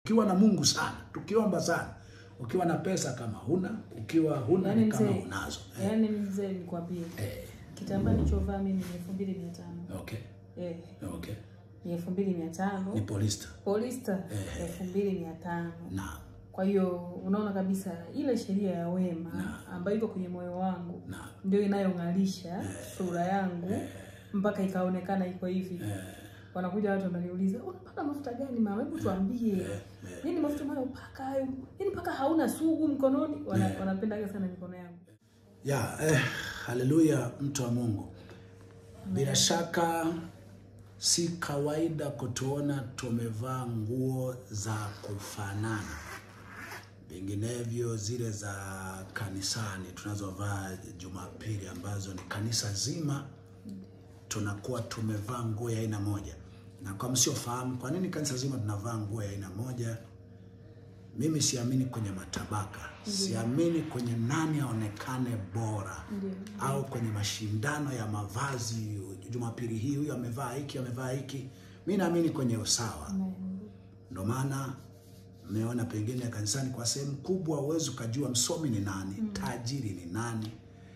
ukiwa na Mungu sana, tukiomba sana, ukiwa na pesa kama huna, ukiwa huna Yaani ni kama mzee, unazo. yaani mzee nikwambie, Eh, kitambaa nilichovaa mimi ni elfu mbili mia tano okay, eh, okay. ni elfu mbili mia tano Ni polista. polista elfu mbili mia tano Naam, Kwa hiyo unaona kabisa ile sheria ya wema Na. ambayo iko kwenye moyo wangu naam. ndio inayong'alisha sura yangu mpaka ikaonekana iko hivi. Wanakuja watu wananiuliza unapaka mafuta gani mama, hebu tuambie, nini mafuta unayopaka hayo? Yaani mpaka hauna sugu mkononi? Wana, Wanapendaga sana mikono yangu. Ya, eh, haleluya mtu wa Mungu. Bila shaka si kawaida kutuona tumevaa nguo za kufanana, vinginevyo zile za kanisani tunazovaa Jumapili ambazo ni kanisa zima tunakuwa tumevaa nguo ya aina moja. Na kwa msiofahamu, kwa nini kanisa zima tunavaa nguo ya aina moja? Mimi siamini kwenye matabaka, siamini kwenye nani aonekane bora Ndio. au kwenye mashindano ya mavazi. Jumapili hii huyu amevaa hiki, amevaa hiki. Mi naamini kwenye usawa. Amen. Ndio maana mmeona pengine kanisani kwa sehemu kubwa huwezi ukajua msomi ni nani, tajiri ni nani,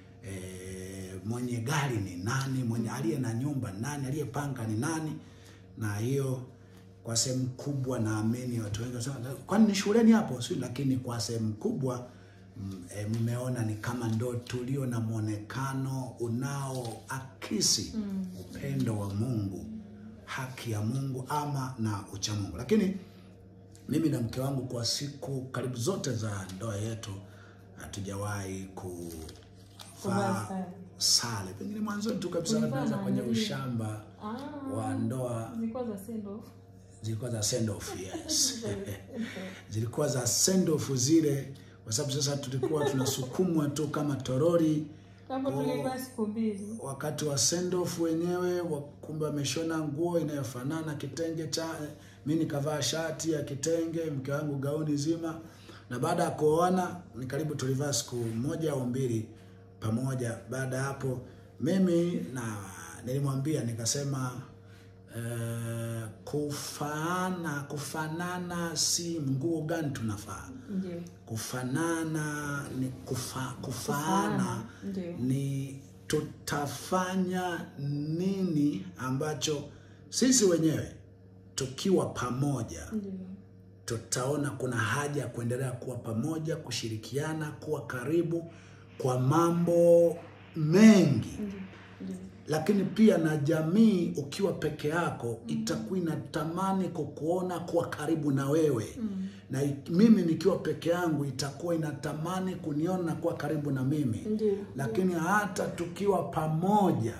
e, mwenye gari ni nani, mwenye aliye na nyumba ni nani, aliyepanga ni nani. Na hiyo kwa sehemu kubwa naamini watu wengi wanasema kwani ni shuleni hapo si, lakini kwa sehemu kubwa mm, e, mmeona ni kama ndo tulio na mwonekano unaoakisi upendo wa Mungu, haki ya Mungu ama na ucha Mungu. Lakini mimi na mke wangu kwa siku karibu zote za ndoa yetu hatujawahi Kuvaa kuvaa sare. sare. Pengine mwanzoni tu kabisa Ulivaa tunaanza na kwenye nini? ushamba Ah, wa ndoa zilikuwa za send off. zilikuwa za send off, yes. zilikuwa za send off zile, kwa sababu sasa tulikuwa tunasukumwa tu kama torori Hapo tulivaa siku mbili. wakati wa send off wenyewe, wa- kumbe wameshona nguo inayofanana kitenge cha mimi nikavaa shati ya kitenge, mke wangu gauni zima, na baada ya kuoana ni karibu tulivaa siku moja au mbili pamoja. Baada ya hapo mimi na nilimwambia nikasema, eh, kufaana kufanana si nguo gani tunafaa Ndio. kufanana ni kufa, kufaana Kufaana, ndio. ni tutafanya nini ambacho sisi wenyewe tukiwa pamoja Ndio. tutaona kuna haja ya kuendelea kuwa pamoja, kushirikiana, kuwa karibu kwa mambo mengi Ndio. Ndio. lakini pia na jamii ukiwa peke yako itakuwa inatamani kukuona kuwa karibu na wewe na i- mimi nikiwa peke yangu itakuwa inatamani kuniona kuwa karibu na mimi Ndio. lakini hata tukiwa pamoja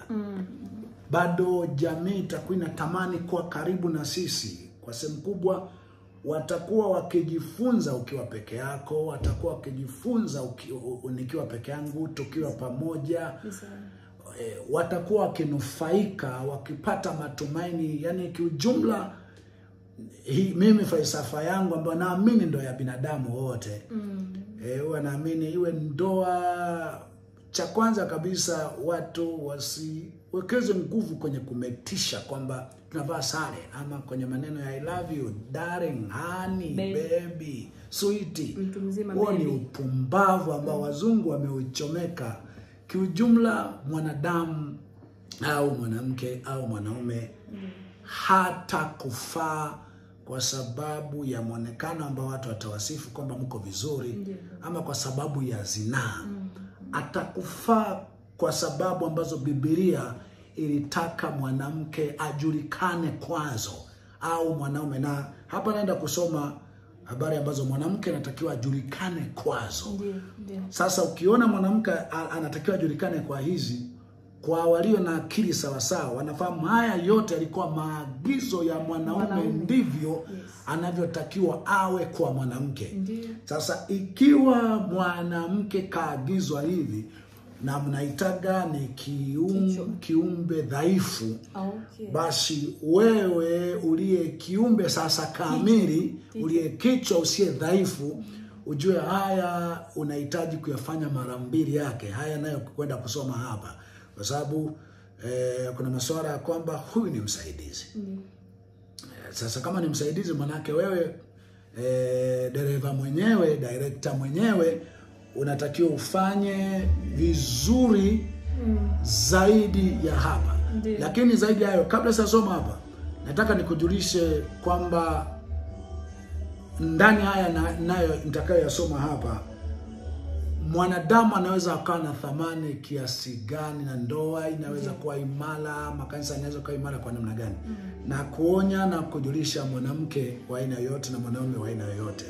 bado jamii itakuwa inatamani kuwa karibu na sisi kwa sehemu kubwa watakuwa wakijifunza ukiwa peke yako watakuwa wakijifunza uki, u, u, nikiwa peke yangu tukiwa pamoja Ni sawa. e, watakuwa wakinufaika wakipata matumaini yani kiujumla hii, mimi falsafa yangu ambayo naamini ndo ya binadamu wote Mm. e, huwa naamini iwe ndoa cha kwanza kabisa watu wasiwekeze nguvu kwenye kumetisha kwamba tunavaa sare ama kwenye maneno ya I love you darling honey Baby. baby sweetie Mtu mzima huo ni baby. upumbavu ambao wazungu wameuchomeka. Kiujumla, mwanadamu au mwanamke au mwanaume hata kufaa kwa sababu ya mwonekano ambao watu watawasifu kwamba mko vizuri, Ndio. ama kwa sababu ya zinaa. Atakufaa kwa sababu ambazo Biblia ilitaka mwanamke ajulikane kwazo au mwanaume, na hapa naenda kusoma habari ambazo mwanamke anatakiwa ajulikane kwazo. Ndio. Ndio. Sasa ukiona mwanamke a- anatakiwa ajulikane kwa hizi, kwa walio na akili sawasawa, wanafahamu haya yote yalikuwa maagizo ya mwanaume, Mwanaume. ndivyo Yes. anavyotakiwa awe kwa mwanamke. Ndio. Sasa ikiwa mwanamke kaagizwa hivi na mnaitaga ni kium, Kichwa. kiumbe dhaifu, Okay. basi wewe uliye kiumbe sasa kamili, uliye kichwa usiye dhaifu, ujue haya unahitaji kuyafanya mara mbili yake haya nayo kwenda kusoma hapa, kwa sababu eh, kuna masuala ya kwamba huyu ni msaidizi. Ndio. Sasa kama ni msaidizi, manake wewe e, dereva mwenyewe director mwenyewe unatakiwa ufanye vizuri Mm. zaidi ya hapa Ndiyo. lakini zaidi ya hayo kabla sijasoma hapa nataka nikujulishe kwamba ndani haya na- nayo nitakayoyasoma hapa mwanadamu anaweza akawa na thamani kiasi gani na ndoa inaweza kuwa imara makanisa yanaweza kuwa imara kwa namna gani na kuonya na kujulisha mwanamke wa aina yoyote na mwanaume wa aina yoyote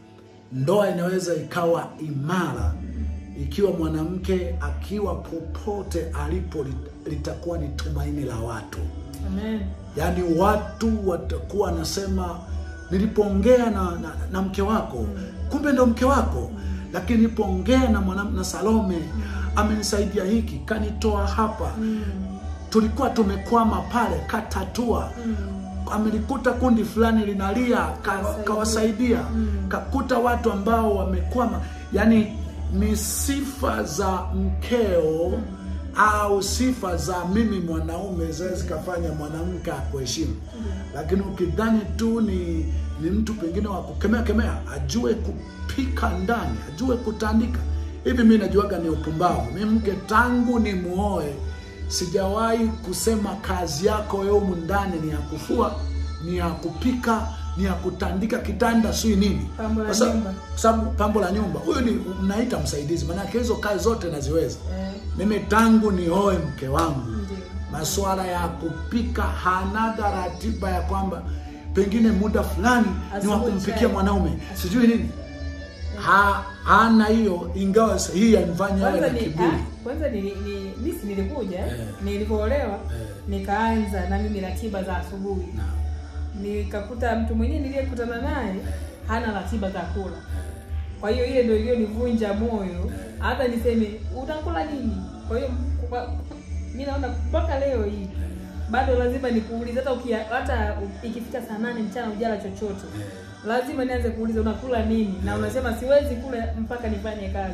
ndoa inaweza ikawa imara ikiwa mwanamke akiwa popote alipo lit- litakuwa ni tumaini la watu Amen. yaani watu watakuwa wanasema nilipoongea na, na, na mke wako kumbe ndo mke wako lakini nilipoongea na mwanam, na salome amenisaidia hiki kanitoa hapa Mm. tulikuwa tumekwama pale katatua Mm. amelikuta kundi fulani linalia ka- Kawasaidia. kawasaidia Mm. kakuta watu ambao wamekwama yani ni sifa za mkeo au sifa za mimi mwanaume zaweza zikafanya mwanamke akuheshimu lakini ukidhani tu ni ni mtu pengine wa kukemea kemea ajue kupika ndani ajue kutandika hivi mi najuaga ni upumbavu mi mke tangu ni muoe sijawahi kusema kazi yako wewe humu ndani ni ya kufua ni ya kupika ni ya kutandika kitanda sui nini Pambo la Kwa sababu- nyumba. kwa sababu pambo la nyumba huyu ni mnaita msaidizi maanake hizo kazi zote naziweza Eh. mimi tangu nioe mke wangu Ndiyo. masuala ya kupika hanaga ratiba ya kwamba pengine muda fulani ni wa Asubuhi kumpikia chai. mwanaume sijui nini ha, hana hiyo ingawa sa- hii yanifanya awe kwanza na ni kiburi ah, kwanza ni, ni misi nilikuja Eh. nilipoolewa Eh. nikaanza na mimi ratiba za asubuhi Na, nikakuta mtu mwenyewe niliyekutana naye hana ratiba za kula kwa hiyo ile ndio iliyonivunja moyo hata niseme utakula nini kwa hiyo kwa- mi naona mpaka leo hii bado lazima nikuulize hata ukia, hata ikifika saa nane mchana ujala chochote lazima nianze kuuliza unakula nini na unasema siwezi kula mpaka nifanye kazi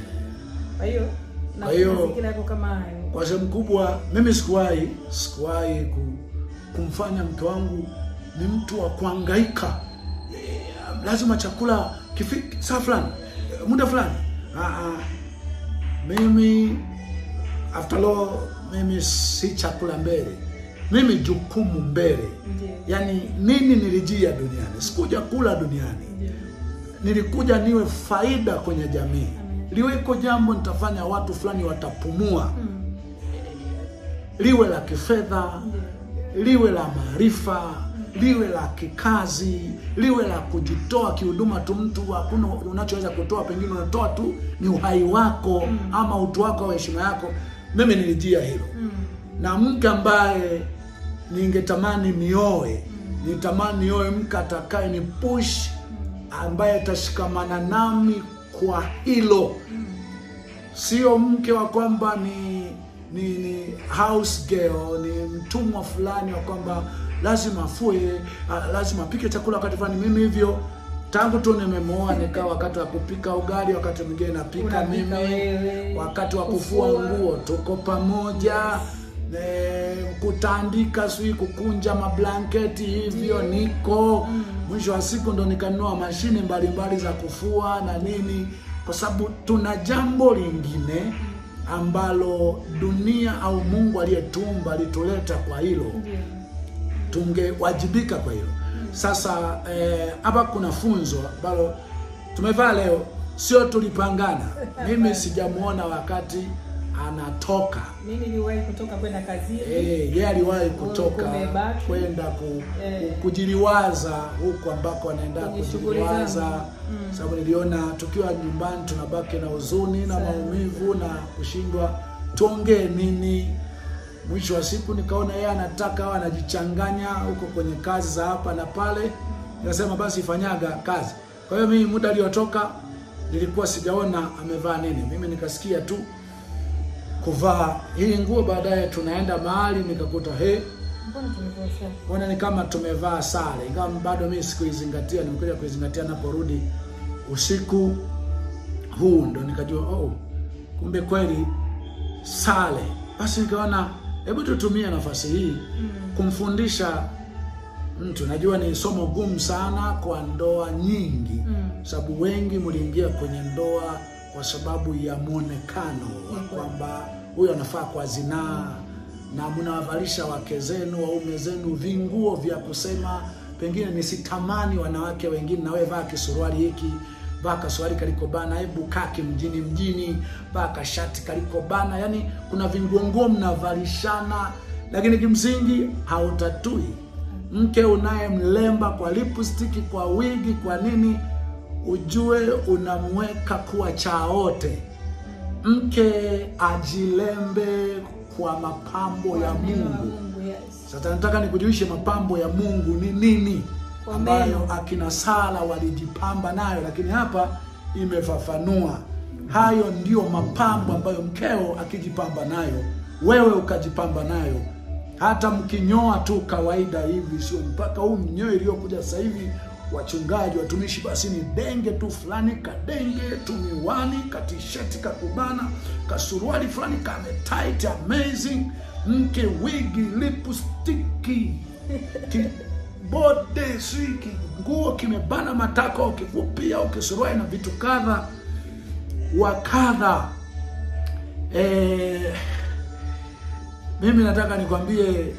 kwa hiyo na Kwa hiyo- mazingira yako kama hayo kwa sehemu kubwa mimi sikuwahi sikuwahi ku, kumfanya mke wangu ni mtu wa kuangaika Eh, lazima chakula kifiki saa fulani eh, muda fulani Ah, ah. mimi after all mimi si chakula mbele mimi jukumu mbele ndio yaani nini nilijia duniani sikuja kula duniani ndio nilikuja niwe faida kwenye jamii Amen. liweko jambo nitafanya watu fulani watapumua Mm, liwe la kifedha ndio liwe la maarifa liwe la kikazi liwe la kujitoa kihuduma tu mtu hakuna unachoweza kutoa pengine unatoa tu ni uhai wako ama utu wako au heshima yako mimi nilijia hilo Mm, na mke ambaye ningetamani nioe nitamani nioe mke atakaye ni push ambaye atashikamana nami kwa hilo sio mke wa kwamba ni ni, ni house girl ni mtumwa fulani wa kwamba lazima afue ah, lazima apike chakula wakati fulani mimi hivyo tangu tu nimemwoa nikaa wakati wa kupika ugali wakati mwingine napika Unapika mimi wewe, wakati wa kufua kufua. nguo tuko pamoja e, kutandika sijui kukunja mablanketi hivyo niko mwisho wa siku ndo nikanunua mashine mbalimbali za kufua na nini kwa sababu tuna jambo lingine ambalo dunia au mungu aliyetumba alituleta kwa hilo ndio tungewajibika kwa hilo sasa eh, hapa kuna funzo ambalo tumevaa leo sio tulipangana mimi sijamwona wakati anatoka mimi niliwahi kutoka kwenda kazini Eh, yeye aliwahi kutoka Kumebaki. kwenda ku, Eh. ku, kujiliwaza huku ambako anaenda Kwenye shughuli kujiliwaza zangu. sababu niliona tukiwa nyumbani tunabaki na huzuni na Sana. maumivu na kushindwa tuongee nini mwisho wa siku nikaona yeye anataka au anajichanganya huko kwenye kazi za hapa na pale nikasema basi fanyaga kazi kwa hiyo mimi muda aliotoka nilikuwa sijaona amevaa nini mimi nikasikia tu kuvaa hii nguo baadaye tunaenda mahali nikakuta he mbona tumekosea mbona ni kama tumevaa sare ingawa bado mimi sikuizingatia nimekuja kuizingatia naporudi usiku huu ndo nikajua oh, kumbe kweli sare basi nikaona hebu tutumie nafasi hii kumfundisha mtu najua ni somo gumu sana kwa ndoa nyingi Mm. sababu wengi mliingia kwenye ndoa kwa sababu ya mwonekano wa Mhm. kwamba huyo anafaa kwa zinaa na mnawavalisha wake zenu waume zenu vinguo vya kusema pengine nisitamani wanawake wengine nawe vaa kisuruali hiki vaa kasuruali kaliko bana hebu kake mjini mjini vaa kashati kaliko bana yani kuna vinguonguo mnavalishana lakini kimsingi hautatui mke unayemlemba kwa lipstiki kwa wigi kwa nini ujue unamweka kuwa chaote mke ajilembe kwa mapambo ya Kwa neno la mungu Mungu, yes. sasa nataka nikujulishe mapambo ya mungu ni nini Kwa ambayo meno. akina sala walijipamba nayo lakini hapa imefafanua hayo ndio mapambo ambayo mkeo akijipamba nayo wewe ukajipamba nayo hata mkinyoa tu kawaida hivi sio mpaka huu mnyoe iliyokuja sasa hivi wachungaji watumishi basi ni denge tu fulani kadenge tu miwani katisheti kakubana kasuruali fulani kame tight amazing mke wigi lipstiki kibode si nguo kimebana matako kifupia au kisuruali na vitu kadha wa kadha eh, mimi nataka nikwambie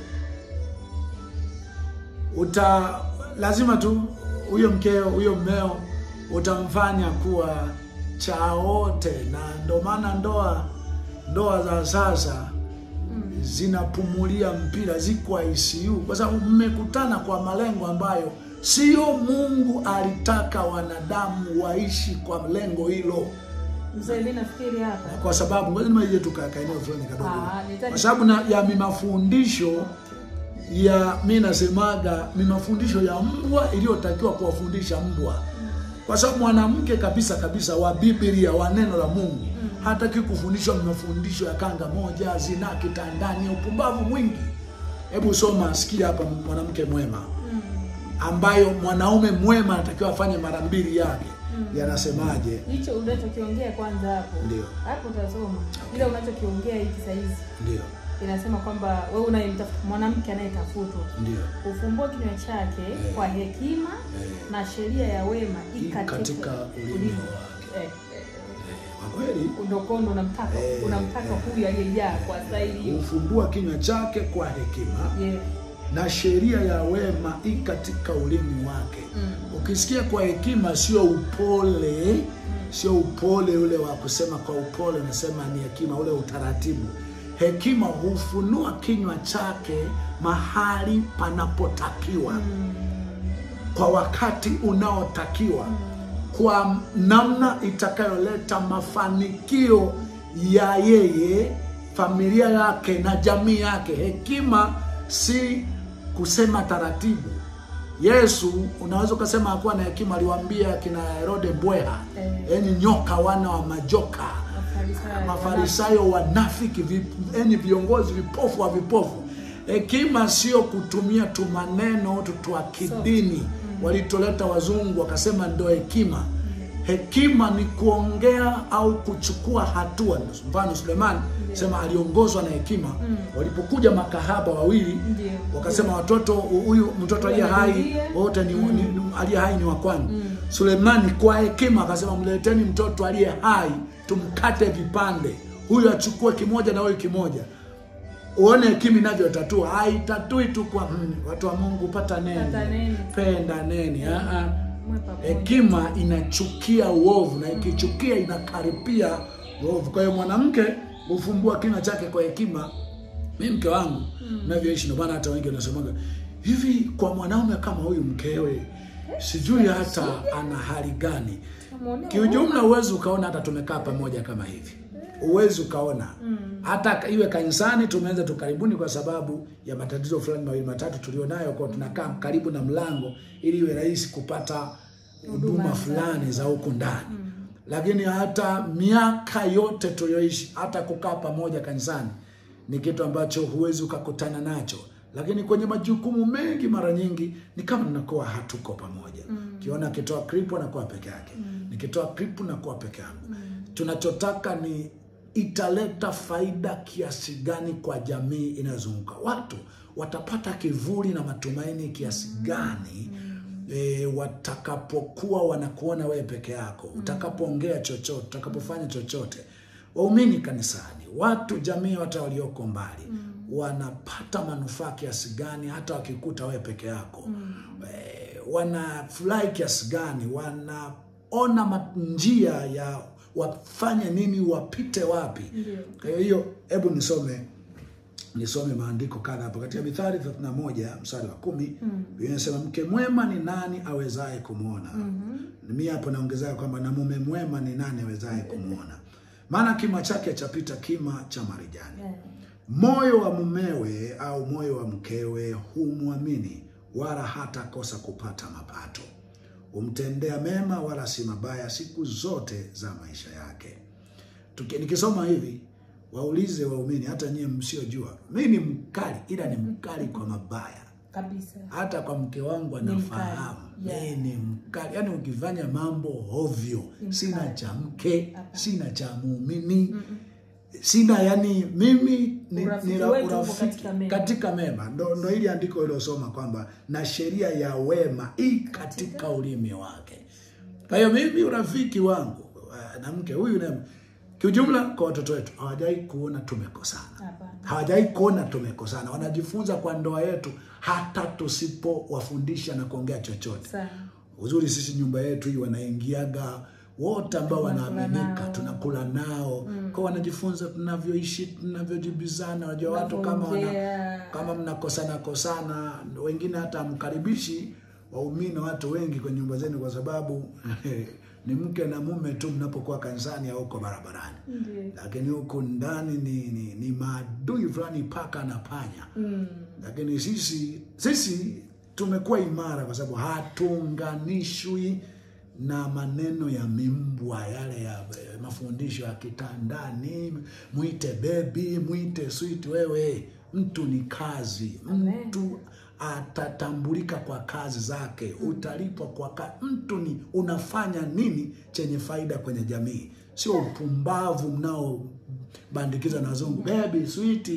uta lazima tu huyo mkeo huyo mmeo utamfanya kuwa chaote na ndo maana ndoa ndoa za sasa zinapumulia mpira ziko ICU kwa sababu mmekutana kwa malengo ambayo sio Mungu alitaka wanadamu waishi kwa lengo hilo Mzee, mi nafikiri hapa kwa sababu ngoja nimaije tukaeka eneo fulani kadogo Ah, nitaki- kwa sababu na ya mimafundisho ya mi nasemaga mimafundisho ya mbwa iliyotakiwa kuwafundisha mbwa kwa sababu mwanamke kabisa kabisa wa Biblia wa neno la Mungu hataki kufundishwa mafundisho ya kanga moja, zinaa kitandani, upumbavu mwingi. Hebu soma, sikia hapa, mwanamke mwema ambayo mwanaume mwema anatakiwa afanye mara mbili yake. Yanasemaje? hicho unachokiongea kwanza hapo Ndio. hapo utasoma ile unachokiongea hiki sahizi Ndio, inasema kwamba wewe unayemtafuta mwanamke anayetafutwa ndio ufumbue kinywa chake Eh. kwa hekima Eh. na sheria ya wema I ikatika katika ulimi wake. Eh, kwa kweli ndokondo unamtaka Eh, unamtaka eh. huyu aliyejaa kwa staili hiyo hufumbua kinywa chake kwa hekima yeah. na sheria ya wema i katika ulimi wake. Mm. Ukisikia kwa hekima, sio upole, sio upole ule wa kusema kwa upole, nasema ni hekima, ule utaratibu. Hekima hufunua kinywa chake mahali panapotakiwa, kwa wakati unaotakiwa, kwa namna itakayoleta mafanikio ya yeye, familia yake na jamii yake. Hekima si kusema taratibu. Yesu unaweza ukasema hakuwa na hekima, aliwaambia kina Herode mbweha, Eh. yaani nyoka, wana wa majoka Mafarisayo, mafarisayo wanafiki, vi- yaani viongozi vipofu wa vipofu. Hekima sio kutumia tu maneno tu twa kidini walitoleta wazungu wakasema ndo hekima. Hekima ni kuongea au kuchukua hatua. Mfano Sulemani sema aliongozwa na hekima. Walipokuja makahaba wawili Ndio. wakasema watoto huyu mtoto aliye hai Ndiye. wote ni, ni, ni aliye hai ni wa kwangu. Sulemani kwa hekima akasema mleteni mtoto aliye hai tumkate vipande, huyu achukue kimoja na huyu kimoja. Uone hekima inavyotatua. Haitatui tu kwa mm, watu wa Mungu, pata neni, Pata neni. penda neni. Ah, ah. Mwe pamoja. Hekima inachukia uovu na ikichukia inakaripia uovu. Kwa hiyo mwanamke hufumbua kinywa chake kwa hekima. Mi mke wangu navyoishi, ndio maana hata wengi wanasemaga hivi, kwa mwanaume kama huyu mkewe sijui hata ana hali gani. Muonee Kiujumla uwezi ukaona hata tumekaa pamoja kama hivi, uwezi ukaona hata iwe kanisani. Tumeanza tu karibuni kwa sababu ya matatizo fulani mawili matatu tulionayo, kwa tunakaa karibu na mlango ili iwe rahisi kupata huduma fulani za huku ndani. Lakini hata miaka yote tulioishi, hata kukaa pamoja kanisani ni kitu ambacho huwezi ukakutana nacho lakini kwenye majukumu mengi mara nyingi ni kama tunakuwa hatuko pamoja. Kiona akitoa klipu anakuwa peke yake, nikitoa klipu nakuwa peke yangu. Tunachotaka ni italeta faida kiasi gani kwa jamii inayozunguka. Watu watapata kivuli na matumaini kiasi gani e, watakapokuwa wanakuona wewe peke yako, utakapoongea chochote, utakapofanya chochote. Waumini kanisani, watu jamii, hata walioko mbali wanapata manufaa kiasi gani hata wakikuta wewe peke yako e, wanafurahi kiasi gani, wanaona ma- njia ya wafanye nini, wapite wapi. Ndio. Kwa hiyo hebu nisome nisome maandiko kadha hapa katika Mithali 31 mstari wa kumi Biblia inasema mke mwema ni nani awezaye kumwona? Mimi hapo naongezea kwamba na mume mwema ni nani awezaye kumwona? Maana kima chake chapita kima cha marijani. Eh, Moyo wa mumewe au moyo wa mkewe humwamini, wala hatakosa kupata mapato. Humtendea mema, wala si mabaya, siku zote za maisha yake. Tuki, nikisoma hivi waulize waumini, hata nyie msiojua, mi ni mkali, ila ni mkali kwa mabaya. kabisa. Hata kwa mke wangu Ni anafahamu mkali, yeah. mi ni mkali, yaani ukifanya mambo ovyo, Ni sina mkali. cha mke, Hapana. sina cha muumini sina yani mimi ni, Urafiki ni la- wetu uko urafiki katika mema. katika mema ndo, ndo ili andiko ilosoma kwamba na sheria ya wema i katika ulimi wake kwa hiyo mimi urafiki wangu uh, na mke huyu na kiujumla kwa watoto wetu hawajawai kuona tumekosana Hapana. hawajawai kuona tumekosana wanajifunza kwa ndoa yetu hata tusipowafundisha na kuongea chochote Sana. uzuri sisi nyumba yetu hii wanaingiaga wote ambao Tunakula wanaaminika nao. tunakula nao kwa wanajifunza tunavyoishi tunavyojibizana wajua watu kama wana, Tunavyoongea. kama mnakosana kosana wengine hata mkaribishi waumini watu wengi kwenye nyumba zenu kwa sababu ni mke na mume tu mnapokuwa kanisani au huko barabarani Ndio. lakini huku ndani ni, ni, ni maadui fulani paka na panya Mm. lakini sisi sisi tumekuwa imara kwa sababu hatuunganishwi na maneno ya mimbwa yale ya eh, mafundisho ya kitandani mwite bebi mwite sweet wewe mtu ni kazi Amen. mtu atatambulika kwa kazi zake utalipwa kwa kazi mtu ni unafanya nini chenye faida kwenye jamii sio upumbavu mnaobandikiza na wazungu baby sweet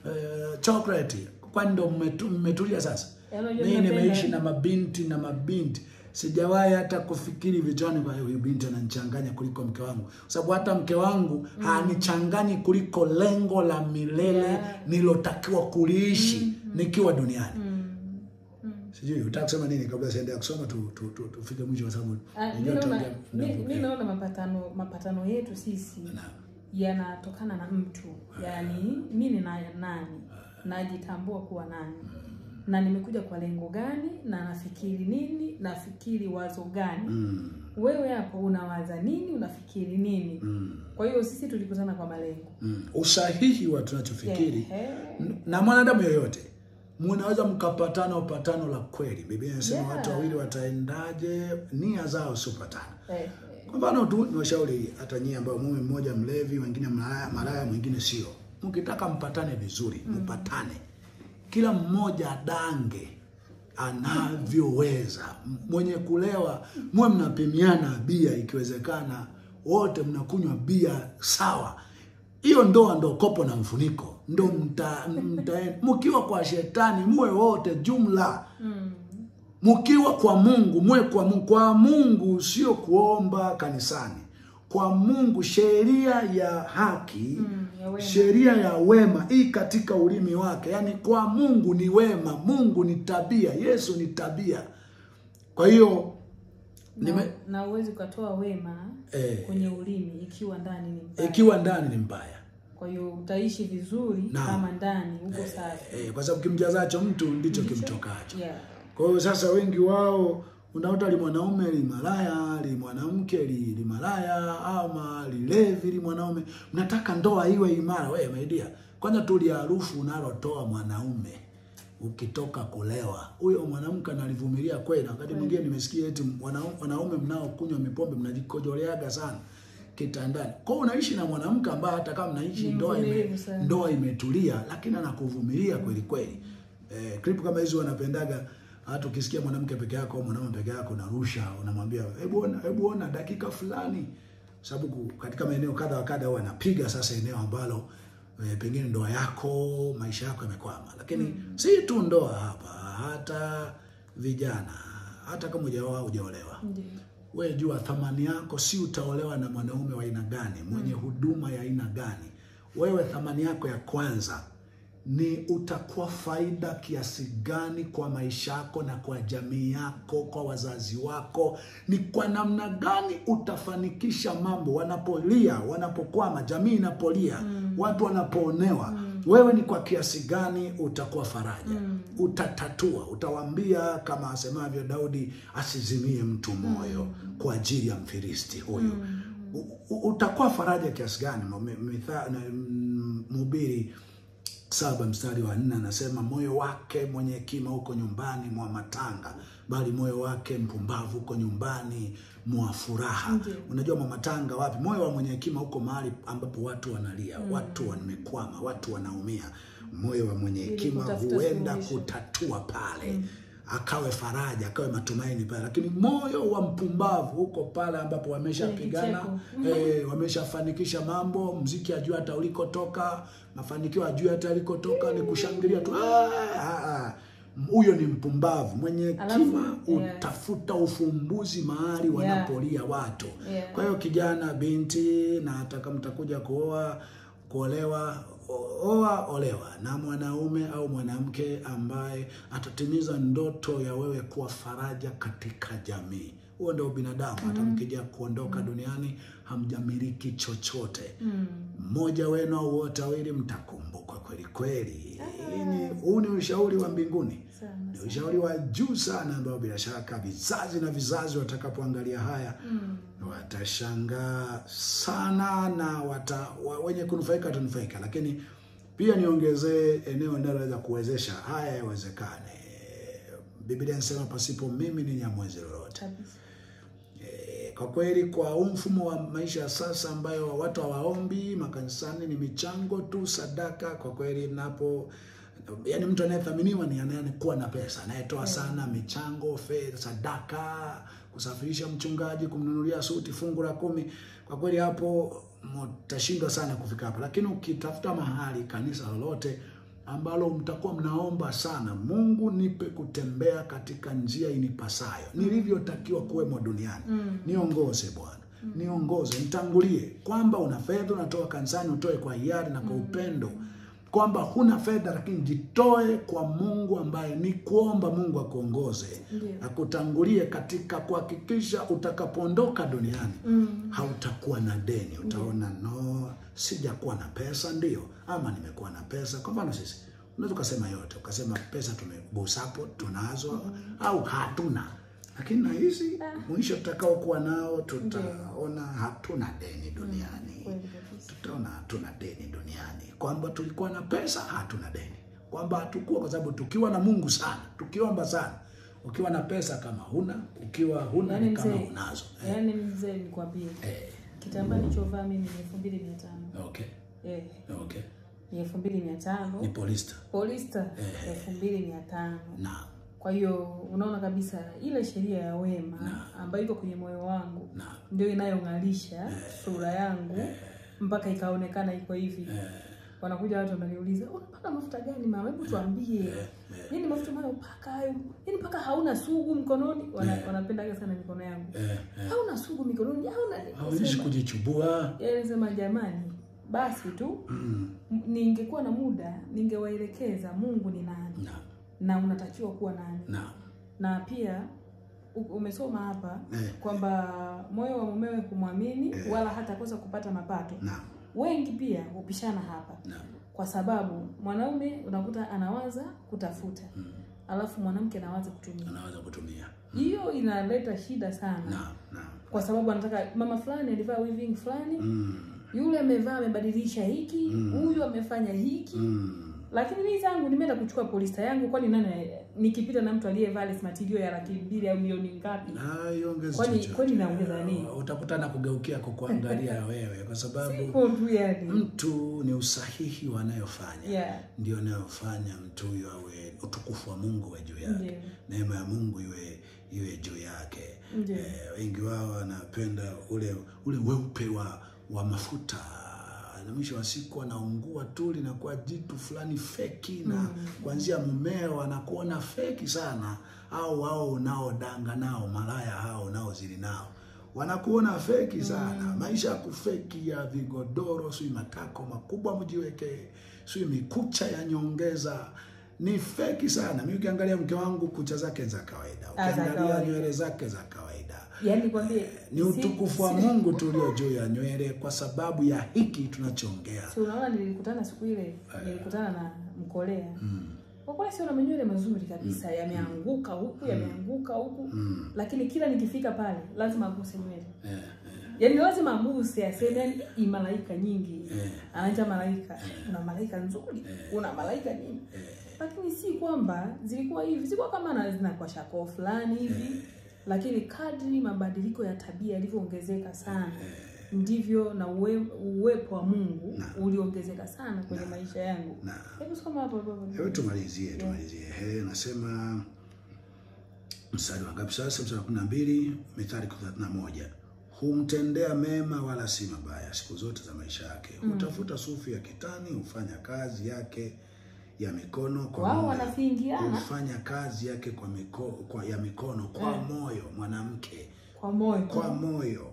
uh, chocolate kwani ndo mmetu- mmetulia sasa Yaani unajua mimi napenda- nimeishi na mabinti na mabinti sijawahi hata kufikiri vichwani kwa huyu binti ananichanganya kuliko mke wangu kwa sababu hata mke wangu hanichanganyi kuliko lengo la milele Yeah. nilotakiwa kuliishi nikiwa duniani Mm. Mm. sijui utaka kusema nini kabla siendelea kusoma tu, tu, tu, tufike mwisho kwa sababu Ah, mi najua naona tuongea mi- muda mi mrefu. naona mapatano mapatano yetu sisi Naam. yanatokana na mtu yaani mi ni na nani najitambua kuwa nani na nimekuja kwa lengo gani na nafikiri nini nafikiri wazo gani Mm, wewe hapo unawaza nini unafikiri nini mm, kwa hiyo sisi tulikutana kwa malengo mm. usahihi wa tunachofikiri Ehe. na mwanadamu yoyote mnaweza mkapatana upatano la kweli biblia inasema Yeah. watu wawili wataendaje nia zao siopatana Eh, kwa mfano tu ni washauri hata nyie ambao mume mmoja mlevi wengine malaya, malaya mwingine sio mkitaka mpatane vizuri mpatane kila mmoja adange anavyoweza M- mwenye kulewa muwe mnapimiana bia ikiwezekana wote mnakunywa bia sawa hiyo ndoa ndo kopo na mfuniko ndo mta, mta, mkiwa kwa shetani muwe wote jumla mm, mkiwa kwa Mungu mwe kwa Mungu. Kwa Mungu sio kuomba kanisani. Kwa Mungu sheria ya haki mm, ya wema. sheria ya wema hii katika ulimi wake, yaani kwa Mungu ni wema, Mungu ni tabia, Yesu ni tabia. Kwa hiyo na, nime- na uwezi ukatoa wema eh, kwenye ulimi ikiwa ndani ni mbaya. ikiwa ndani ni mbaya Kwa hiyo utaishi vizuri Naam. kama ndani uko safi. eh, kwa sababu kimjazacho mtu ndicho Ndicho. kimtokacho. Yeah. Kwa hiyo sasa wengi wao unakuta li mwanaume li malaya li mwanamke li, li malaya ama lilevi li mwanaume, mnataka ndoa iwe imara. Wewe maidia, kwanza tu li harufu unalotoa mwanaume ukitoka kulewa, huyo mwanamke analivumilia kweli. Na wakati mwingine nimesikia eti wanaume, wanaume mnaokunywa mipombe mnajikojoleaga sana kitandani. Kwa hiyo unaishi na mwanamke ambaye hata kama mnaishi Ni ndoa ime, mvumilivu sana. ndoa imetulia, lakini anakuvumilia kweli kweli. Eh, clip kama hizo wanapendaga hata ukisikia mwanamke peke yako au mwanaume peke yako unarusha, unamwambia hebu ona, hebu ona dakika fulani, sababu ku- katika maeneo kadha wa kadha huwa anapiga sasa eneo ambalo e, pengine ndoa yako maisha yako yamekwama lakini si tu ndoa hapa hata vijana hata kama hujaoa hujaolewa Ndio. we jua thamani yako si utaolewa na mwanaume wa aina gani mwenye huduma ya aina gani wewe thamani yako ya kwanza ni utakuwa faida kiasi gani kwa maisha yako na kwa jamii yako kwa wazazi wako ni kwa namna gani utafanikisha mambo wanapolia wanapokwama jamii inapolia watu wanapoonewa wewe ni kwa kiasi gani utakuwa faraja utatatua utawaambia kama asemavyo daudi asizimie mtu moyo kwa ajili ya mfilisti huyu U- u- utakuwa faraja kiasi gani M- mitha- na- m- mhubiri saba mstari wa nne anasema moyo wake mwenye hekima huko nyumbani mwa matanga bali moyo wake mpumbavu huko nyumbani mwa furaha Ndiyo. unajua mwa matanga wapi moyo wa mwenye hekima huko mahali ambapo watu wanalia watu wamekwama watu wanaumia moyo wa mwenye Ili hekima kutafuta huenda suluhisho. kutatua pale akawe faraja akawe matumaini pale lakini moyo wa mpumbavu huko pale ambapo wameshapigana Kwenye eh, wameshafanikisha mambo mziki ajui hata ulikotoka mafanikio ajui hata alikotoka ni kushangilia tu Ah, ah, ah. huyo ni mpumbavu mwenye Alafu, hekima yeah. utafuta ufumbuzi mahali wanapolia watu Yeah. kwa hiyo kijana binti na hata kama mtakuja kuoa kuolewa o- oa olewa na mwanaume au mwanamke ambaye atatimiza ndoto ya wewe kuwa faraja katika jamii huo ndio binadamu hata mkija kuondoka duniani hamjamiliki chochote mmoja wenu au wote wawili mtakumbukwa kweli kweli Hii ni- huu ni ushauri wa mbinguni Sana. ni ushauri wa juu sana ambao bila shaka vizazi na vizazi watakapoangalia haya watashangaa sana na wata, wa, wenye kunufaika watanufaika lakini pia niongezee eneo linaloweza kuwezesha haya yawezekane biblia inasema pasipo mimi ni nyamwezi lolote Kabisa. Eh, kwa kweli kwa huu mfumo wa maisha ya sasa ambayo watu hawaombi makanisani ni michango tu sadaka kwa kweli napo yani mtu anayethaminiwa ni anayekuwa na pesa anayetoa sana michango fedha sadaka kusafirisha mchungaji kumnunulia suti fungu la kumi kwa kweli hapo mtashindwa sana kufika hapo lakini ukitafuta mahali kanisa lolote ambalo mtakuwa mnaomba sana mungu nipe kutembea katika njia inipasayo nilivyotakiwa kuwemo duniani niongoze bwana niongoze nitangulie kwamba una fedha unatoka kanisani utoe kwa hiari na kwa upendo kwamba huna fedha lakini jitoe kwa mungu ambaye ni kuomba mungu akuongoze Ndiyo. akutangulie katika kuhakikisha utakapoondoka duniani Mm. hautakuwa na deni utaona no sijakuwa na pesa ndio ama nimekuwa na pesa kwa mfano sisi unaweza ukasema yote ukasema pesa tumebusapo tunazo au hatuna lakini na hizi mwisho tutakaokuwa nao tutaona hatuna deni duniani Kweli kabisa. tutaona hatuna deni duniani kwamba tulikuwa na pesa hatuna deni kwamba hatukuwa kwa sababu tukiwa na mungu sana tukiomba sana ukiwa na pesa kama huna ukiwa huna Yaani ni kama mzee, unazo yaani mzee nikwambie eh, kitambaa nilichovaa mimi ni elfu mbili mia tano okay eh, okay ni elfu mbili mia tano ni polista polista elfu mbili mia tano na kwa hiyo unaona kabisa ile sheria ya wema ambayo iko kwenye moyo wangu na ndio inayong'alisha sura yangu mpaka ikaonekana iko hivi wanakuja watu wananiuliza unapaka mafuta gani mama hebu tuambie nini mafuta unayopaka hayo nini mpaka hauna sugu mkononi Wana, wanapendaga sana mikono yangu eh, eh, hauna sugu mikononi hauna hauishi kujichubua Yeye anasema jamani basi tu mm, m- ningekuwa na muda ningewaelekeza mungu ni nani na na unatakiwa kuwa nani na na pia u- umesoma hapa Eh. kwamba moyo wa mumewe kumwamini wala hatakosa kupata mapato na wengi pia hupishana hapa na kwa sababu mwanaume unakuta anawaza kutafuta mm, alafu mwanamke anawaza kutumia unaweza kutumia hiyo inaleta shida sana na na kwa sababu anataka mama fulani alivaa weaving fulani mm, yule amevaa amebadilisha hiki huyu amefanya hiki mm, lakini mimi zangu nimeenda kuchukua polista yangu kwani nani nikipita na mtu aliyevaa less material ya laki mbili au milioni ngapi na iongeze kwani chochote. kwani naongeza nini utakutana kugeukia kukuangalia wewe kwa sababu Sipo tu yani mtu ni usahihi wanayofanya yeah ndio anayofanya mtu huyo awe utukufu wa mungu we juu yake Ndiyo. neema ya mungu iwe iwe juu yake Ndiyo. eh, wengi wao wanapenda ule ule weupe wa wa mafuta na mwisho wa siku anaungua tu, linakuwa jitu fulani feki, na kuanzia mumeo anakuona feki sana, au hao unaodanga nao, malaya hao unaozili nao wanakuona feki sana. Maisha ya kufeki ya vigodoro, sijui matako makubwa mjiwekee, sijui mikucha ya nyongeza ni feki sana. Mi ukiangalia mke wangu kucha zake za kawaida, Ah, za ukiangalia kawaida. nywele zake za kawaida Yaani kwambie ni si- utukufu wa si- Mungu tulio juu ya nywele, kwa sababu ya hiki tunachoongea. Si unaona nilikutana siku ile, nilikutana na Mkolea. Mkolea sio na manywele mazuri kabisa, yameanguka huku, yameanguka huku. Lakini kila nikifika pale lazima aguse nywele. Eh, Yaani lazima aguse aseme yani hii malaika nyingi. Anaita malaika. Una malaika nzuri, una malaika nyingi. Lakini si kwamba zilikuwa hivi, zilikuwa kama na zinakuwa shako fulani hivi. Lakini kadri mabadiliko ya tabia yalivyoongezeka sana ndivyo na uwe, uwepo wa Mungu uliongezeka sana kwenye maisha yangu. na Hebu soma hapo hapo. hapo. hebu tumalizie, tumalizie. He, nasema mstari wa ngapi sasa? Mstari wa kumi na mbili Mithali thelathini na moja humtendea mema wala si mabaya siku zote za maisha yake. Hutafuta sufu ya kitani, hufanya kazi yake ya mikono kwa Wao moyo. wanafingiana hufanya kazi yake kwa, miko, kwa ya mikono kwa moyo. Mwanamke kwa moyo. kwa moyo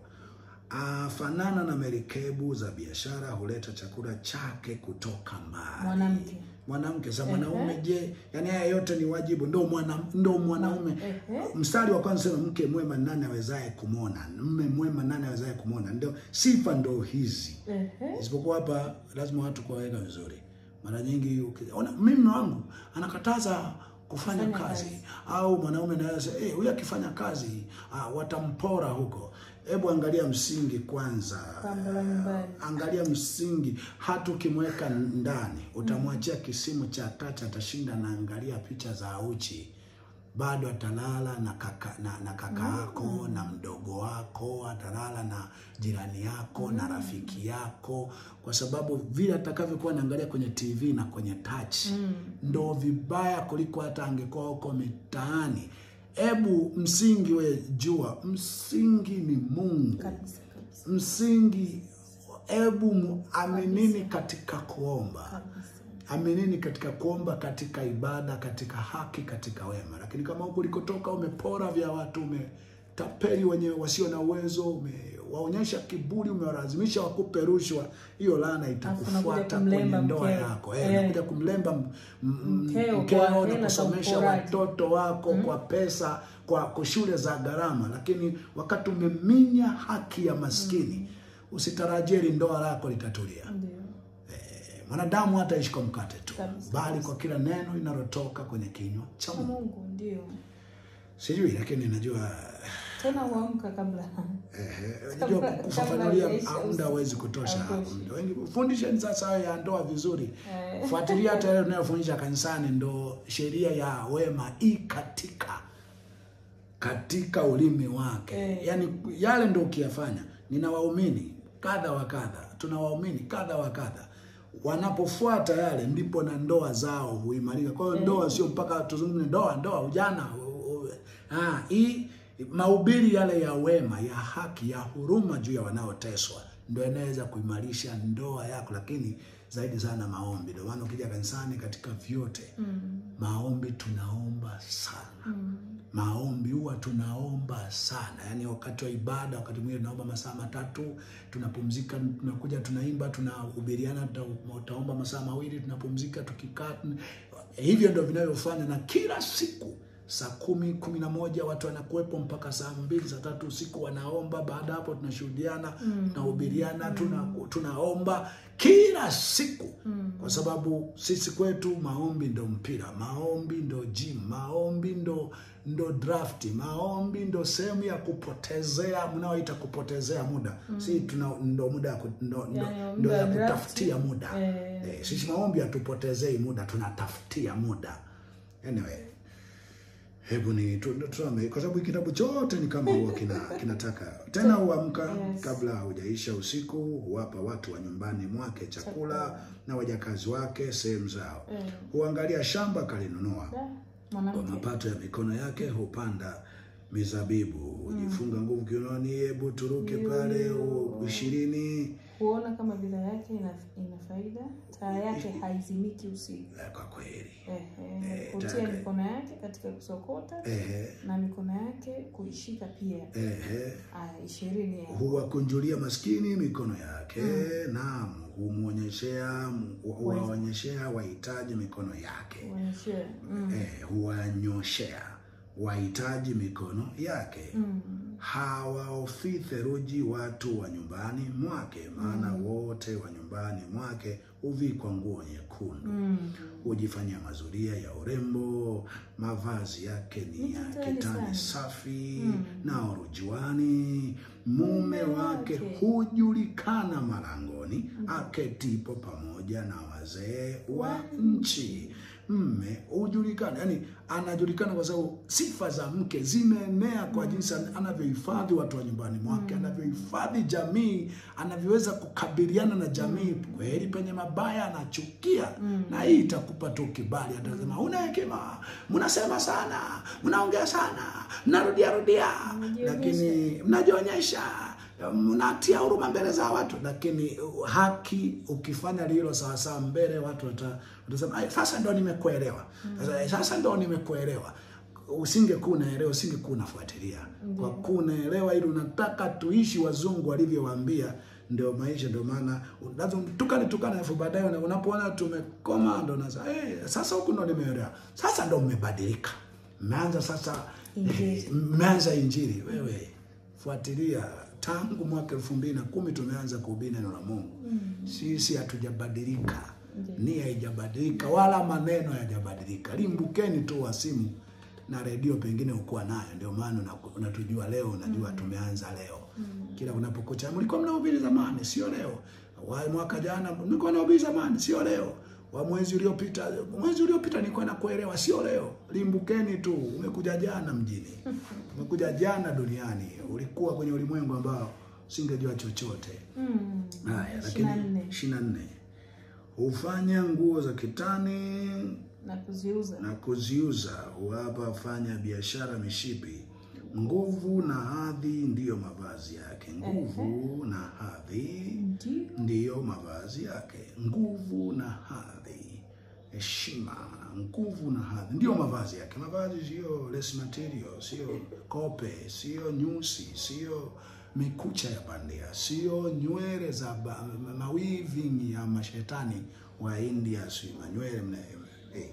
afanana na merikebu za biashara, huleta chakula chake kutoka mbali. Mwanamke. Mwanamke za mwanaume, je, yani haya yote ni wajibu? Ndo mwana, ndo mwanaume. Ehe. Mstari wa kwanza sema mke mwema nani awezaye kumwona, mme mwema nani awezaye kumwona. Ndio sifa ndo hizi Ehe. isipokuwa hapa lazima watu kuwaweka vizuri. Mara nyingi ukiona mimi mume wangu anakataza kufanya Kufanya kazi, kazi. au mwanaume anaweza eh, huyu akifanya kazi ah, watampora huko. Hebu angalia msingi kwanza, Pambo la nyumbani. angalia msingi. Hata ukimweka ndani utamwachia kisimu cha tatu, atashinda na angalia picha za uchi bado atalala na kaka na, na kaka yako na mdogo wako, atalala na jirani yako na rafiki yako, kwa sababu vile atakavyokuwa anaangalia kwenye TV na kwenye touch ndo vibaya kuliko hata angekuwa huko mitaani. Ebu msingi we jua, msingi ni Mungu Kabisa kabisa. msingi. Ebu muaminini katika kuomba Kabisa. aminini katika kuomba, katika ibada, katika haki, katika wema. Lakini kama huku ulikotoka umepora vya watu, umetapeli wenye wasio na uwezo, umewaonyesha kiburi, umewalazimisha wakupe rushwa, hiyo laana itakufuata unakuja kwenye kumlemba ndoa mkeo. yako. Eh, Eh. unakuja kumlemba m- m- Mkeo mkeo kwa na hela za kusomesha uporaji. watoto wako kwa pesa, kwa kwa shule za gharama, lakini wakati umeminya haki ya maskini, usitarajie hili ndoa lako litatulia. Ndio. Mwanadamu hataishi kwa mkate tu, Kabisa, bali kwa kila neno linalotoka kwenye kinywa cha Kwa Mungu. Mungu ndio. Sijui, lakini najua Tena huamka kabla. eh, Kabla- najua kabla kufafanulia haijaisha muda usiku. hauwezi kutosha hapo. Hautoshi. Muda wengi fundisheni sasa hayo ya ndoa vizuri, Eh. fuatilia hata yale unayofundisha kanisani, ndo sheria ya wema i katika katika ulimi wake Eh. yaani yale ndo ukiyafanya. Nina waumini kadha wa kadha, tuna waumini kadha wa kadha, wanapofuata yale ndipo na ndoa zao huimarika. Kwa hiyo ndoa sio mpaka tuzungumze ndoa, ndoa, ujana, u- u- ah, hii mahubiri yale ya wema, ya haki, ya huruma juu ya wanaoteswa ndio inaweza kuimarisha ndoa yako, lakini zaidi sana maombi. Ndio maana ukija kanisani katika vyote maombi tunaomba sana maombi huwa tunaomba sana, yaani wakati wa ibada, wakati mwingine tunaomba masaa matatu, tunapumzika, tunakuja tunaimba, tunahubiriana, tuta- tutaomba masaa mawili, tunapumzika, tukikaa. tun- Hivyo ndio vinavyofanya, na kila siku saa kumi kumi na moja watu wanakuwepo mpaka saa mbili saa tatu usiku wanaomba. Baada ya hapo tunashuhudiana, tunahubiriana, tuna, tunaomba kila siku kwa sababu sisi kwetu maombi ndo mpira, maombi ndo gym, maombi ndo ndo drafti, maombi ndo sehemu ya kupotezea, mnaoita kupotezea muda. Si tuna ndo muda ya ku- ndo, ndo, Yani, ndo muda ya wa drafti. kutafutia muda Eh. eh, sisi maombi hatupotezei muda, tunatafutia muda. Anyway, hebu ni tu- tu- tusome kwa sababu hiki kitabu chote ni kama huwa kina kinataka tena huamka Yes. kabla haujaisha usiku, huwapa watu wa nyumbani mwake chakula na wajakazi wake sehemu zao, Eh. huangalia shamba akalinunua, Da, kwa Mwanamke. mapato ya mikono yake hupanda mizabibu ujifunga nguvu kiunoni hebu turuke pale u- ishirini Huona kama bidhaa yake ina, ina faida, taa yake haizimiki usiku. Eh, kwa kweli Ehe, Eh, kutia taa- mikono yake katika kusokota ehe na mikono yake kuishika pia. ehe Aya, ishirini ya huwakunjulia maskini mikono yake naam humwonyeshea huwaonyeshea wahitaji mikono yake kuonyeshea. Mm. eh, huwanyoshea wahitaji mikono yake Mm. hawaofii theruji watu wa nyumbani mwake maana wote wa nyumbani mwake huvikwa nguo nyekundu Mm. hujifanyia mazuria ya urembo mavazi yake ni ya Kitani kitani sana. safi Mm. na urujuani mume wake wake. hujulikana malangoni aketipo pamoja na wazee wa nchi mme hujulikana yani anajulikana kwa sababu sifa za mke zimeenea kwa jinsi anavyohifadhi watu wa nyumbani mwake anavyohifadhi jamii anavyoweza kukabiliana na jamii kweli penye mabaya anachukia na hii itakupa tu kibali atasema una hekima mnasema sana mnaongea sana mnarudia rudia Mnajionyesha. lakini mnajionyesha mnatia huruma mbele za watu lakini uh, haki ukifanya lilo sawasawa mbele watu wata- watasema "Ai, sasa ndo nimekuelewa sasa, sasa ndo nimekuelewa usingekuwa unaelewa usingekuwa unafuatilia kwa kuwa unaelewa ili unataka tuishi wazungu walivyowaambia ndio maisha ndio maana lazima tukane tukane alafu baadaye una- unapoona tumekoma ndo unasema hey, sasa huku ndo nimeelewa sasa ndo mmebadilika mmeanza sasa Injili. mmeanza injili wewe fuatilia tangu mwaka elfu mbili na kumi tumeanza kuhubiri neno la mungu sisi hatujabadilika nia haijabadilika wala maneno hayajabadilika limbukeni tu wa simu na redio pengine ukuwa nayo ndio maana una- unatujua leo unajua tumeanza leo kila unapokucha mlikuwa mnahubiri zamani sio leo wa mwaka jana mlikuwa mnahubiri zamani sio leo wa mwezi uliopita mwezi uliopita nilikuwa nakuelewa sio leo limbukeni tu umekuja jana mjini umekuja jana duniani ulikuwa kwenye ulimwengu ambao singejua chochote Mm. haya Ishirini na lakini nne. ishirini na nne hufanya nguo za kitani na kuziuza na kuziuza huwapa wafanya biashara mishipi nguvu na hadhi ndiyo mavazi yake nguvu na hadhi ndio ndiyo mavazi yake nguvu na hadhi heshima nguvu na hadhi ndiyo mavazi yake mavazi sio less material sio kope sio nyusi sio mikucha ya bandia sio nywele za ba- mawiving ya mashetani wa india si manywele mna eh,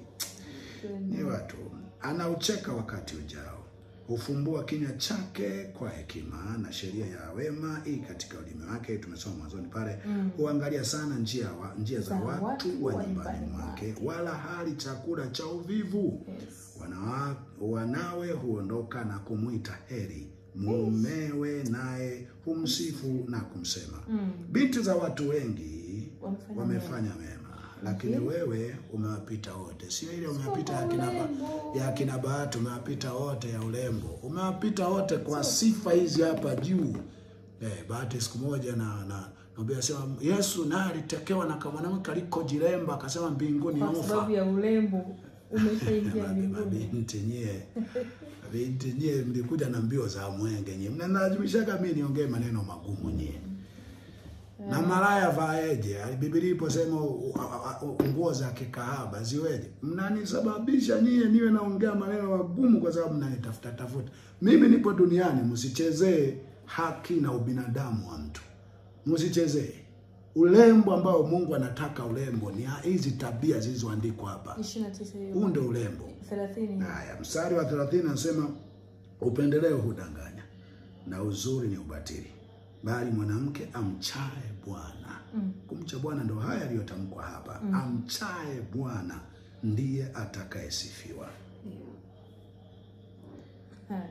ni watu anaucheka wakati ujao hufumbua kinywa chake kwa hekima na sheria ya wema hii katika ulimi wake tumesoma mwanzoni pale huangalia sana njia, wa, njia za Za watu watu wa wa nyumbani nyumbani mwake wala hali chakula cha uvivu yes. Wanawa, wanawe huondoka na kumwita heri mumewe naye humsifu na kumsema Mm. binti za watu wengi Wamefanya wamefanya mema lakini wewe umewapita wote sio ile umewapita ya kina, ba, urembo. ya kina bahati umewapita wote ya urembo umewapita wote kwa sifa hizi hapa juu eh, bahati siku moja na na nabii sema Yesu naye alitekewa na kamwanamke alikojiremba akasema mbinguni kwa ufa sababu ya urembo umeshaingia Mabi- mbinguni mabinti nyie mabinti nyie mlikuja na mbio za mwenge nyie mnalazimishaga mi niongee maneno magumu nyie na malaya vaeje biblia iposema u- u- u- nguo za kikahaba ziweje mnanisababisha nyie niwe naongea maneno magumu kwa sababu mnanitafuta tafuta mimi nipo duniani msichezee haki na ubinadamu wa mtu msichezee urembo ambao mungu anataka urembo ni hizi tabia zilizoandikwa hapa 29 hiyo huu ndio urembo 30 Haya, mstari wa 30 anasema upendeleo hudanganya na uzuri ni ubatili, bali mwanamke amchaye Bwana. Mm. Kumcha Bwana ndo haya yaliyotamkwa hapa. Amchaye Bwana ndiye atakayesifiwa. Haya.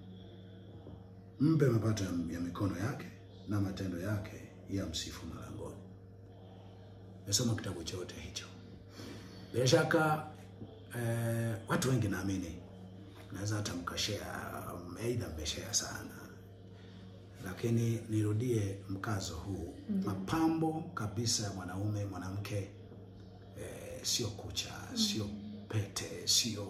Mpe mapato ya, ya mikono yake na matendo yake ya msifu malangoni. Nimesoma kitabu chote hicho. Bila shaka eh, watu wengi naamini naweza hata mkashare, um, aidha mmeshare sana, lakini nirudie mkazo huu mapambo kabisa ya mwanaume mwanamke, eh, sio kucha, sio pete, sio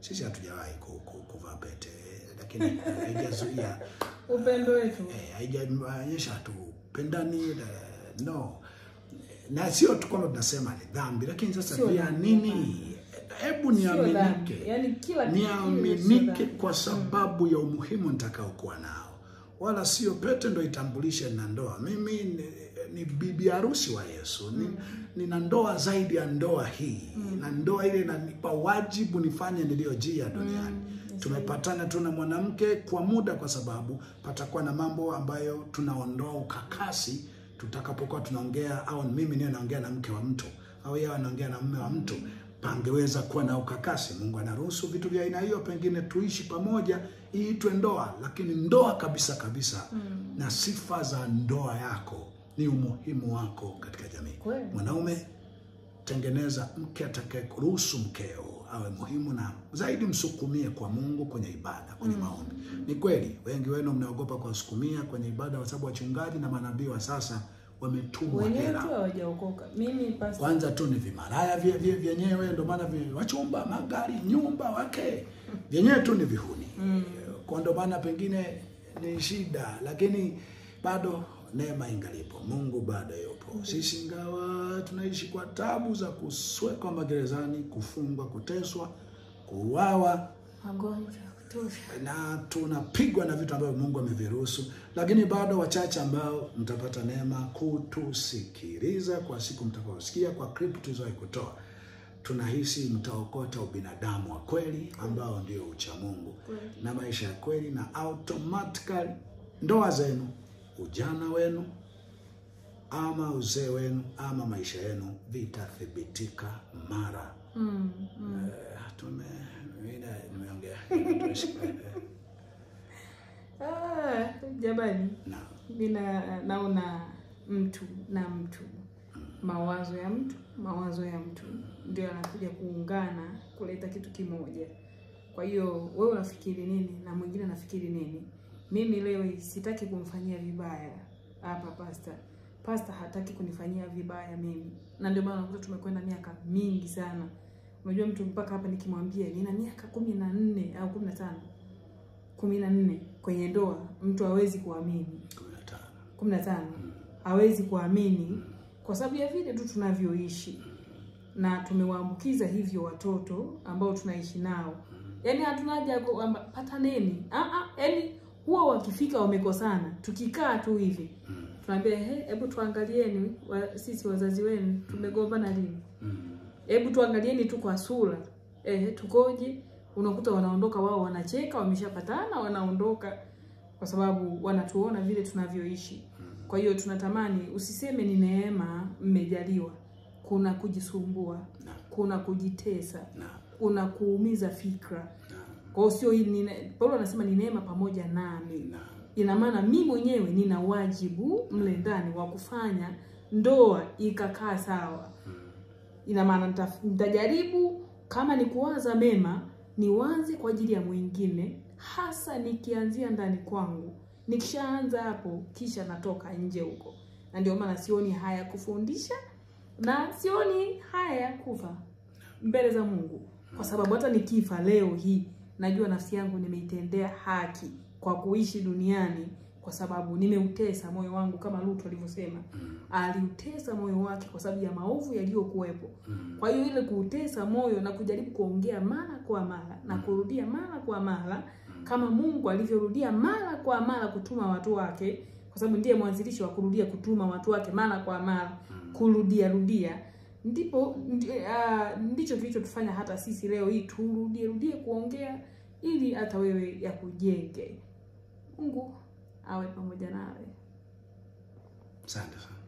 Sisi hatujawahi ku- ku- kuvaa pete, lakini haijazuia upendo wetu eh, haijaonyesha hatupendani eh, no, na sio tu kwamba tunasema ni dhambi, lakini sasa Sio pia dhambi, nini, hebu sio dhambi niaminike yani kila kitu sio niaminike dhambi. kwa sababu ya umuhimu nitakaokuwa nao, wala sio pete ndo itambulishe na ndoa. Mimi ni, ni bibi harusi wa Yesu ni, nina ndoa zaidi ya ndoa hii na ndoa ile inanipa wajibu nifanye niliyojia duniani. Tumepatana tu na mwanamke kwa muda, kwa sababu patakuwa na mambo ambayo tunaondoa ukakasi tutakapokuwa tunaongea, au mimi niwe naongea na mke wa mtu au yeye anaongea na mume wa mtu pangeweza kuwa na ukakasi. Mungu anaruhusu vitu vya aina hiyo, pengine tuishi pamoja iitwe ndoa, lakini ndoa kabisa kabisa na sifa za ndoa yako ni umuhimu wako katika jamii. Kweli. Mwanaume, tengeneza mke atakaye kuruhusu mkeo awe muhimu, na zaidi msukumie kwa Mungu kwenye ibada, kwenye maombi. Ni kweli wengi wenu mnaogopa kuwasukumia kwenye ibada, kwa sababu wachungaji na manabii wa sasa wametumwa wenyewe hela tu hawajaokoka mimi pastor kwanza tu ni vimalaya vye- vye- vyenyewe, ndio maana vi- wachumba, magari, nyumba, wake vyenyewe tu ni vihuni kwa, ndio maana pengine ni shida, lakini bado neema ingalipo, Mungu bado yupo. Sisi ingawa tunaishi kwa tabu za kuswekwa magerezani, kufungwa, kuteswa, kuuawa magonjwa ya kutosha na tunapigwa na vitu ambavyo Mungu ameviruhusu, lakini bado wachache ambao mtapata neema kutusikiliza kwa siku mtakaosikia kwa clip tulizowahi kutoa. Tunahisi mtaokota ubinadamu wa kweli ambao ndio ucha Mungu na maisha ya kweli, na automatically ndoa zenu, ujana wenu ama uzee wenu ama maisha yenu vitathibitika mara mm, mm. Eh, tume mimi nimeongea Ah, jamani na mi na- naona mtu na mtu mawazo ya mtu mawazo ya mtu ndio anakuja kuungana kuleta kitu kimoja kwa hiyo wewe unafikiri nini na mwingine anafikiri nini mimi leo hii sitaki kumfanyia vibaya hapa pasta pasta hataki kunifanyia vibaya mimi na ndio maana unakuta tumekwenda miaka mingi sana unajua mtu mpaka hapa nikimwambia nina miaka kumi na nne au kumi na tano kumi na nne kwenye ndoa mtu hawezi kuamini kumi na tano kumi na tano hawezi kuamini kwa sababu ya vile tu tunavyoishi na tumewaambukiza hivyo watoto ambao tunaishi nao yaani hatuna haja ya kwamba pataneni Ah, ah, yaani huwa wakifika wamekosana tukikaa tu hivi tunaambia "He, hebu tuangalieni wa, sisi wazazi wenu tumegombana lini hebu tuangalieni tu kwa sura eh, tukoje unakuta wanaondoka wao wanacheka wameshapatana wanaondoka kwa sababu wanatuona vile tunavyoishi kwa hiyo tunatamani usiseme ni neema mmejaliwa kuna kujisumbua na kuna kujitesa na kuna kuumiza fikra na kwa hiyo sio hii ni ne- paulo anasema ni neema pamoja nami na ina maana mi mwenyewe nina wajibu mle ndani wa kufanya ndoa ikakaa sawa ina maana nita- nitajaribu kama ni kuwaza mema niwaze kwa ajili ya mwingine hasa nikianzia ndani kwangu nikishaanza hapo kisha natoka nje huko na ndio maana sioni haya kufundisha na sioni haya kufa mbele za mungu kwa sababu hata nikifa leo hii najua nafsi yangu nimeitendea haki kwa kuishi duniani kwa sababu nimeutesa moyo wangu kama Lutu alivyosema aliutesa moyo wake kwa sababu ya maovu yaliyokuwepo kwa hiyo ile kuutesa moyo na kujaribu kuongea mara kwa mara na kurudia mara kwa mara kama Mungu alivyorudia mara kwa mara kutuma watu wake kwa sababu ndiye mwanzilishi wa kurudia kutuma watu wake mara kwa mara kurudia rudia ndipo ndi, uh, ndicho kilichotufanya hata sisi leo hii turudie rudie kuongea ili hata wewe yakujenge mungu awe pamoja nawe asante sana